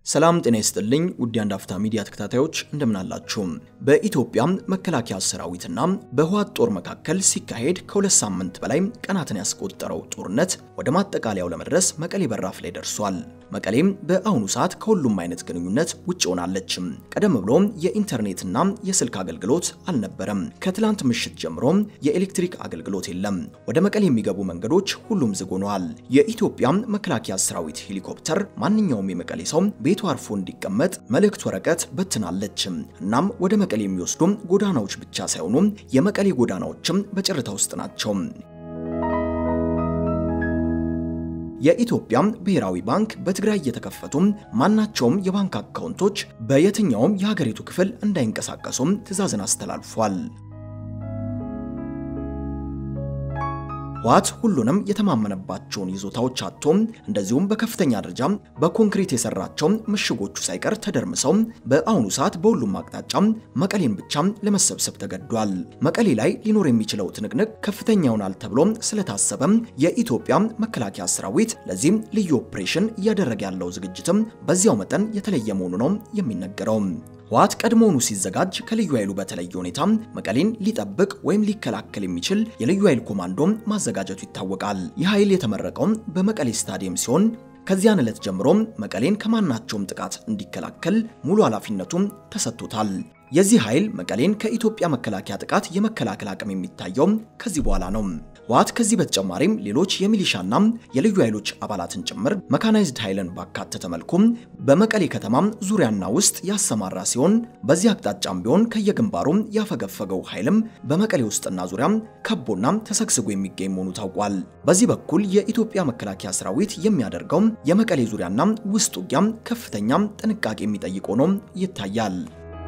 ሰላም ጤና ይስጥልኝ ውድ አንድ አፍታ ሚዲያ ተከታታዮች እንደምናላችሁ። በኢትዮጵያ መከላከያ ሰራዊትና በህወሓት ጦር መካከል ሲካሄድ ከሁለት ሳምንት በላይ ቀናትን ያስቆጠረው ጦርነት ወደ ማጠቃለያው ለመድረስ መቀሌ በራፍ ላይ ደርሷል። መቀሌም በአሁኑ ሰዓት ከሁሉም አይነት ግንኙነት ውጭ ሆናለች። ቀደም ብሎ የኢንተርኔትና የስልክ አገልግሎት አልነበረም። ከትላንት ምሽት ጀምሮ የኤሌክትሪክ አገልግሎት የለም። ወደ መቀሌ የሚገቡ መንገዶች ሁሉም ዝግ ሆነዋል። የኢትዮጵያ መከላከያ ሰራዊት ሄሊኮፕተር ማንኛውም የመቀሌ ሰው ቤቱ አርፎ እንዲቀመጥ መልእክት ወረቀት በትናለች። እናም ወደ መቀሌ የሚወስዱ ጎዳናዎች ብቻ ሳይሆኑ የመቀሌ ጎዳናዎችም በጭርታ ውስጥ ናቸው። የኢትዮጵያ ብሔራዊ ባንክ በትግራይ የተከፈቱ ማናቸውም የባንክ አካውንቶች በየትኛውም የሀገሪቱ ክፍል እንዳይንቀሳቀሱም ትዕዛዝን አስተላልፏል። ህወሓት ሁሉንም የተማመነባቸውን ይዞታዎች አጥቶ እንደዚሁም በከፍተኛ ደረጃ በኮንክሪት የሰራቸው ምሽጎቹ ሳይቀር ተደርምሰው በአሁኑ ሰዓት በሁሉም አቅጣጫ መቀሌን ብቻ ለመሰብሰብ ተገዷል። መቀሌ ላይ ሊኖር የሚችለው ትንቅንቅ ከፍተኛ ይሆናል ተብሎ ስለታሰበ የኢትዮጵያ መከላከያ ሰራዊት ለዚህም ልዩ ኦፕሬሽን እያደረገ ያለው ዝግጅትም በዚያው መጠን የተለየ መሆኑ ነው የሚነገረው። ህወሓት ቀድሞውኑ ሲዘጋጅ ከልዩ ኃይሉ በተለየ ሁኔታ መቀሌን ሊጠብቅ ወይም ሊከላከል የሚችል የልዩ ኃይል ኮማንዶ ማዘጋጀቱ ይታወቃል። ይህ ኃይል የተመረቀው በመቀሌ ስታዲየም ሲሆን ከዚያን ዕለት ጀምሮ መቀሌን ከማናቸውም ጥቃት እንዲከላከል ሙሉ ኃላፊነቱም ተሰጥቶታል። የዚህ ኃይል መቀሌን ከኢትዮጵያ መከላከያ ጥቃት የመከላከል አቅም የሚታየው ከዚህ በኋላ ነው። ህወሓት ከዚህ በተጨማሪም ሌሎች የሚሊሻና የልዩ ኃይሎች አባላትን ጭምር መካናይዝድ ኃይልን ባካተተ መልኩም በመቀሌ ከተማ ዙሪያና ውስጥ ያሰማራ ሲሆን በዚህ አቅጣጫም ቢሆን ከየግንባሩ ያፈገፈገው ኃይልም በመቀሌ ውስጥና ዙሪያ ከቦና ተሰግስጎ የሚገኝ መሆኑ ታውቋል። በዚህ በኩል የኢትዮጵያ መከላከያ ሰራዊት የሚያደርገው የመቀሌ ዙሪያና ውስጥ ውጊያም ከፍተኛ ጥንቃቄ የሚጠይቅ ሆኖ ይታያል።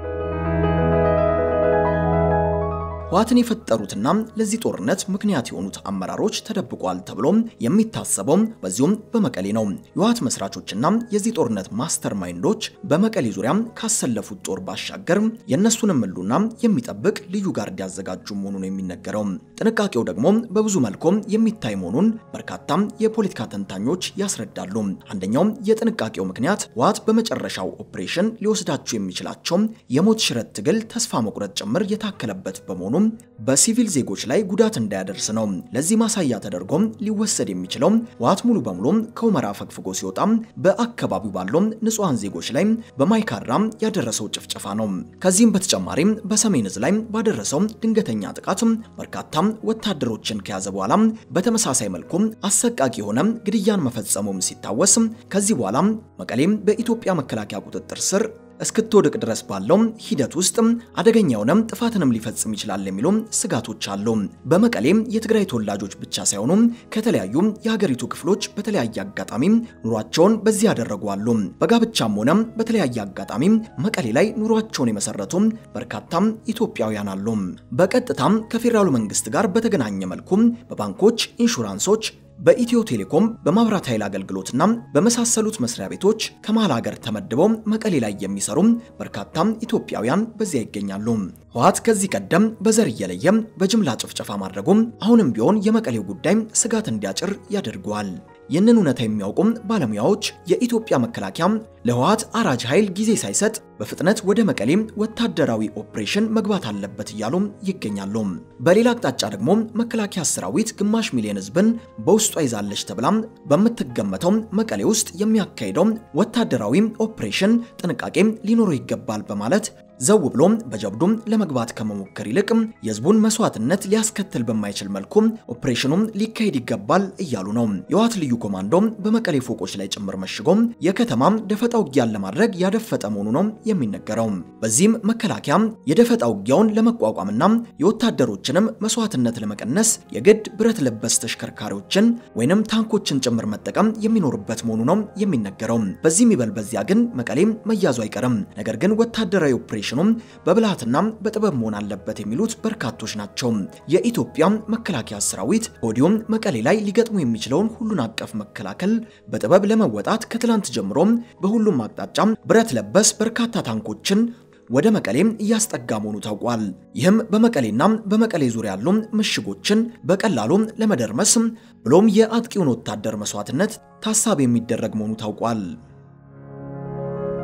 ህወሓትን የፈጠሩትና ለዚህ ጦርነት ምክንያት የሆኑት አመራሮች ተደብቋል ተብሎ የሚታሰበው በዚሁም በመቀሌ ነው። የህወሓት መስራቾችና የዚህ ጦርነት ማስተር ማይንዶች በመቀሌ ዙሪያ ካሰለፉት ጦር ባሻገር የእነሱንም ህልውና የሚጠብቅ ልዩ ጋርድ ያዘጋጁ መሆኑ ነው የሚነገረው። ጥንቃቄው ደግሞ በብዙ መልኩ የሚታይ መሆኑን በርካታ የፖለቲካ ተንታኞች ያስረዳሉ። አንደኛው የጥንቃቄው ምክንያት ህወሓት በመጨረሻው ኦፕሬሽን ሊወስዳቸው የሚችላቸው የሞት ሽረት ትግል ተስፋ መቁረጥ ጭምር የታከለበት በመሆኑ በሲቪል ዜጎች ላይ ጉዳት እንዳያደርስ ነው። ለዚህ ማሳያ ተደርጎ ሊወሰድ የሚችለው ህወሓት ሙሉ በሙሉ ከሁመራ ፈግፍጎ ሲወጣ በአካባቢው ባለው ንጹሐን ዜጎች ላይ በማይካድራ ያደረሰው ጭፍጨፋ ነው። ከዚህም በተጨማሪም በሰሜን ዕዝ ላይ ባደረሰው ድንገተኛ ጥቃት በርካታ ወታደሮችን ከያዘ በኋላ በተመሳሳይ መልኩ አሰቃቂ የሆነ ግድያን መፈጸሙም ሲታወስ ከዚህ በኋላ መቀሌም በኢትዮጵያ መከላከያ ቁጥጥር ስር እስክትወድቅ ድረስ ባለው ሂደት ውስጥ አደገኛ የሆነ ጥፋትንም ሊፈጽም ይችላል የሚሉ ስጋቶች አሉ። በመቀሌም የትግራይ ተወላጆች ብቻ ሳይሆኑ ከተለያዩ የሀገሪቱ ክፍሎች በተለያየ አጋጣሚ ኑሯቸውን በዚህ ያደረጉ አሉ። በጋብቻም ሆነ በተለያየ አጋጣሚ መቀሌ ላይ ኑሯቸውን የመሰረቱ በርካታ ኢትዮጵያውያን አሉ። በቀጥታም ከፌዴራሉ መንግስት ጋር በተገናኘ መልኩ በባንኮች፣ ኢንሹራንሶች በኢትዮ ቴሌኮም በማብራት ኃይል አገልግሎትና በመሳሰሉት መስሪያ ቤቶች ከመሃል ሀገር ተመድበው መቀሌ ላይ የሚሰሩ በርካታ ኢትዮጵያውያን በዚያ ይገኛሉ። ህወሓት ከዚህ ቀደም በዘር እየለየ በጅምላ ጭፍጨፋ ማድረጉም አሁንም ቢሆን የመቀሌው ጉዳይ ስጋት እንዲያጭር ያደርገዋል። ይህንን እውነታ የሚያውቁም ባለሙያዎች የኢትዮጵያ መከላከያ ለህወሓት አራጅ ኃይል ጊዜ ሳይሰጥ በፍጥነት ወደ መቀሌም ወታደራዊ ኦፕሬሽን መግባት አለበት እያሉ ይገኛሉ። በሌላ አቅጣጫ ደግሞ መከላከያ ሰራዊት ግማሽ ሚሊዮን ህዝብን በውስጧ ይዛለች ተብላም በምትገመተው መቀሌ ውስጥ የሚያካሂደው ወታደራዊ ኦፕሬሽን ጥንቃቄ ሊኖረው ይገባል በማለት ዘው ብሎም በጀብዱም ለመግባት ከመሞከር ይልቅ የህዝቡን መስዋዕትነት ሊያስከትል በማይችል መልኩ ኦፕሬሽኑም ሊካሄድ ይገባል እያሉ ነው። የህወሓት ልዩ ኮማንዶ በመቀሌ ፎቆች ላይ ጭምር መሽጎ የከተማ ደፈጣ ውጊያን ለማድረግ ያደፈጠ መሆኑ ነው የሚነገረው። በዚህም መከላከያ የደፈጣ ውጊያውን ለመቋቋምና የወታደሮችንም መስዋዕትነት ለመቀነስ የግድ ብረት ለበስ ተሽከርካሪዎችን ወይንም ታንኮችን ጭምር መጠቀም የሚኖርበት መሆኑ ነው የሚነገረው። በዚህም ይበል በዚያ ግን መቀሌ መያዙ አይቀርም። ነገር ግን ወታደራዊ ኦፕሬሽን ኦፕሬሽኑም በብልሃትና በጥበብ መሆን አለበት የሚሉት በርካቶች ናቸው። የኢትዮጵያ መከላከያ ሰራዊት ሆዲዮም መቀሌ ላይ ሊገጥሙ የሚችለውን ሁሉን አቀፍ መከላከል በጥበብ ለመወጣት ከትላንት ጀምሮ በሁሉም አቅጣጫ ብረት ለበስ በርካታ ታንኮችን ወደ መቀሌም እያስጠጋ መሆኑ ታውቋል። ይህም በመቀሌና በመቀሌ ዙሪያ ያሉ ምሽጎችን በቀላሉ ለመደርመስ ብሎም የአጥቂውን ወታደር መስዋዕትነት ታሳቢ የሚደረግ መሆኑ ታውቋል።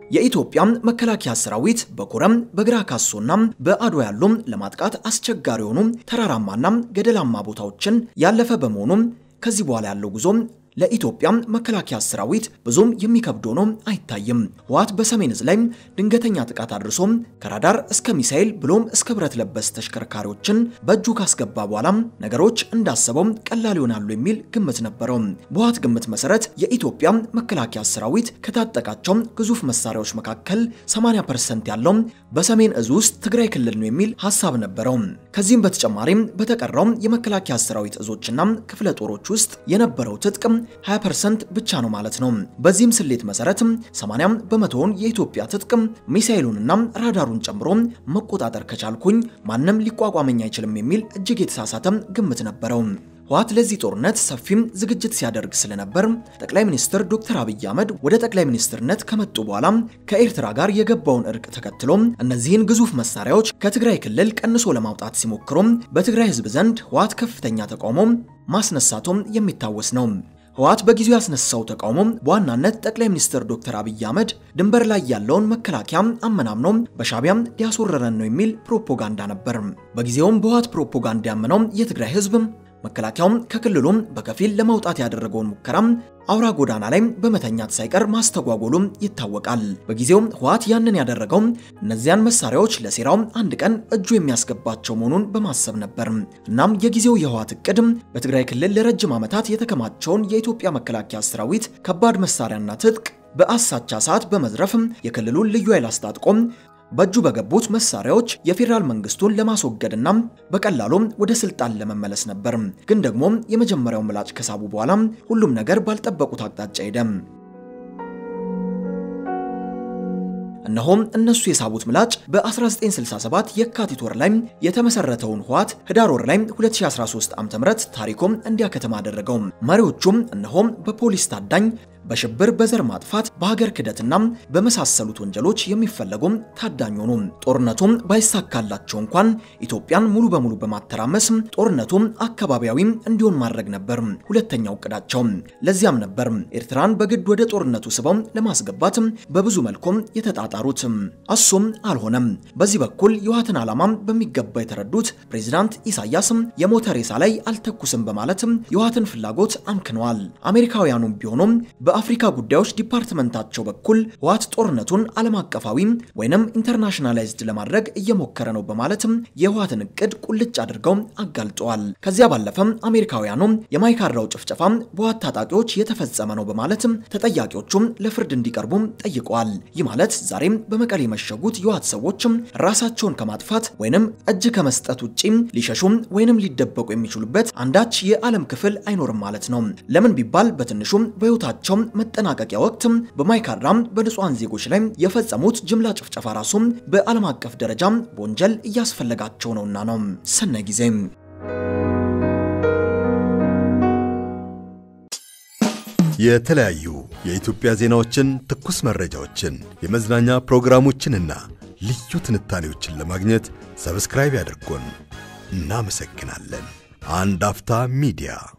የኢትዮጵያ መከላከያ ሰራዊት በኮረም በግራ ካሶና በአድዋ ያሉ ለማጥቃት አስቸጋሪ የሆኑ ተራራማና ገደላማ ቦታዎችን ያለፈ በመሆኑ ከዚህ በኋላ ያለው ጉዞ ለኢትዮጵያ መከላከያ ሰራዊት ብዙም የሚከብድ ሆኖ አይታይም። ህወሓት በሰሜን ዕዝ ላይ ድንገተኛ ጥቃት አድርሶ ከራዳር እስከ ሚሳኤል ብሎም እስከ ብረት ለበስ ተሽከርካሪዎችን በእጁ ካስገባ በኋላ ነገሮች እንዳሰበው ቀላል ይሆናሉ የሚል ግምት ነበረው። በህወሓት ግምት መሰረት የኢትዮጵያ መከላከያ ሰራዊት ከታጠቃቸው ግዙፍ መሳሪያዎች መካከል 80% ያለው በሰሜን ዕዝ ውስጥ ትግራይ ክልል ነው የሚል ሀሳብ ነበረው። ከዚህም በተጨማሪም በተቀረው የመከላከያ ሰራዊት እዞችና ክፍለ ጦሮች ውስጥ የነበረው ትጥቅ 20% ብቻ ነው ማለት ነው። በዚህም ስሌት መሰረት 80 በመቶውን የኢትዮጵያ ትጥቅ ሚሳኤሉንና ራዳሩን ጨምሮ መቆጣጠር ከቻልኩኝ ማንም ሊቋቋመኝ አይችልም የሚል እጅግ የተሳሳተ ግምት ነበረው። ህወሓት ለዚህ ጦርነት ሰፊም ዝግጅት ሲያደርግ ስለነበር ጠቅላይ ሚኒስትር ዶክተር አብይ አህመድ ወደ ጠቅላይ ሚኒስትርነት ከመጡ በኋላ ከኤርትራ ጋር የገባውን እርቅ ተከትሎ እነዚህን ግዙፍ መሳሪያዎች ከትግራይ ክልል ቀንሶ ለማውጣት ሲሞክሩ በትግራይ ህዝብ ዘንድ ህወሓት ከፍተኛ ተቃውሞ ማስነሳቱም የሚታወስ ነው። ህወሓት በጊዜው ያስነሳው ተቃውሞ በዋናነት ጠቅላይ ሚኒስትር ዶክተር አብይ አህመድ ድንበር ላይ ያለውን መከላከያ አመናምኖ በሻቢያም ሊያስወረረን ነው የሚል ፕሮፓጋንዳ ነበር። በጊዜውም በህወሓት ፕሮፓጋንዳ ያመነው የትግራይ ህዝብ መከላከያውም ከክልሉም በከፊል ለማውጣት ያደረገውን ሙከራ አውራ ጎዳና ላይ በመተኛት ሳይቀር ማስተጓጎሉም ይታወቃል። በጊዜው ህወሓት ያንን ያደረገው እነዚያን መሳሪያዎች ለሴራው አንድ ቀን እጁ የሚያስገባቸው መሆኑን በማሰብ ነበር። እናም የጊዜው የህወሓት እቅድ በትግራይ ክልል ለረጅም ዓመታት የተከማቸውን የኢትዮጵያ መከላከያ ሰራዊት ከባድ መሳሪያና ትጥቅ በአሳቻ ሰዓት በመዝረፍ የክልሉን ልዩ ኃይል አስታጥቆ በእጁ በገቡት መሳሪያዎች የፌዴራል መንግስቱን ለማስወገድና በቀላሉም ወደ ስልጣን ለመመለስ ነበር። ግን ደግሞ የመጀመሪያው ምላጭ ከሳቡ በኋላ ሁሉም ነገር ባልጠበቁት አቅጣጫ ሄደ። እነሆም እነሱ የሳቡት ምላጭ በ1967 የካቲት ወር ላይ የተመሰረተውን ህወሓት ህዳር ወር ላይ 2013 ዓ.ም ታሪኩም እንዲያከተማ አደረገው። መሪዎቹም እነሆም በፖሊስ ታዳኝ በሽብር በዘር ማጥፋት በሀገር ክደትና በመሳሰሉት ወንጀሎች የሚፈለጉ ታዳኝ ሆኑ። ጦርነቱም ባይሳካላቸው እንኳን ኢትዮጵያን ሙሉ በሙሉ በማተራመስ ጦርነቱም አካባቢያዊ እንዲሆን ማድረግ ነበር ሁለተኛው እቅዳቸው። ለዚያም ነበር ኤርትራን በግድ ወደ ጦርነቱ ስበው ለማስገባት በብዙ መልኩም የተጣጣሩት። እሱም አልሆነም። በዚህ በኩል የህወሓትን ዓላማ በሚገባ የተረዱት ፕሬዚዳንት ኢሳያስ የሞተ ሬሳ ላይ አልተኩስም በማለት የህወሓትን ፍላጎት አምክነዋል። አሜሪካውያኑም ቢሆኑም በአፍሪካ ጉዳዮች ዲፓርትመንታቸው በኩል ህወሓት ጦርነቱን ዓለም አቀፋዊ ወይንም ኢንተርናሽናላይዝድ ለማድረግ እየሞከረ ነው በማለትም የህወሓትን እቅድ ቁልጭ አድርገው አጋልጠዋል። ከዚያ ባለፈም አሜሪካውያኑ የማይካድራው ጭፍጨፋ በህወሓት ታጣቂዎች የተፈጸመ ነው በማለትም ተጠያቂዎቹም ለፍርድ እንዲቀርቡ ጠይቀዋል። ይህ ማለት ዛሬም በመቀሌ የመሸጉት የህወሓት ሰዎችም ራሳቸውን ከማጥፋት ወይንም እጅ ከመስጠት ውጪ ሊሸሹም ወይንም ሊደበቁ የሚችሉበት አንዳች የዓለም ክፍል አይኖርም ማለት ነው። ለምን ቢባል በትንሹም በህይወታቸው መጠናቀቂያ ወቅት በማይካድራም በንጹሃን ዜጎች ላይ የፈጸሙት ጅምላ ጭፍጨፋ ራሱም በዓለም አቀፍ ደረጃ በወንጀል እያስፈለጋቸው ነውና ነው። ሰናይ ጊዜ። የተለያዩ የኢትዮጵያ ዜናዎችን፣ ትኩስ መረጃዎችን፣ የመዝናኛ ፕሮግራሞችንና ልዩ ትንታኔዎችን ለማግኘት ሰብስክራይብ ያድርጉን። እናመሰግናለን። አንድ አፍታ ሚዲያ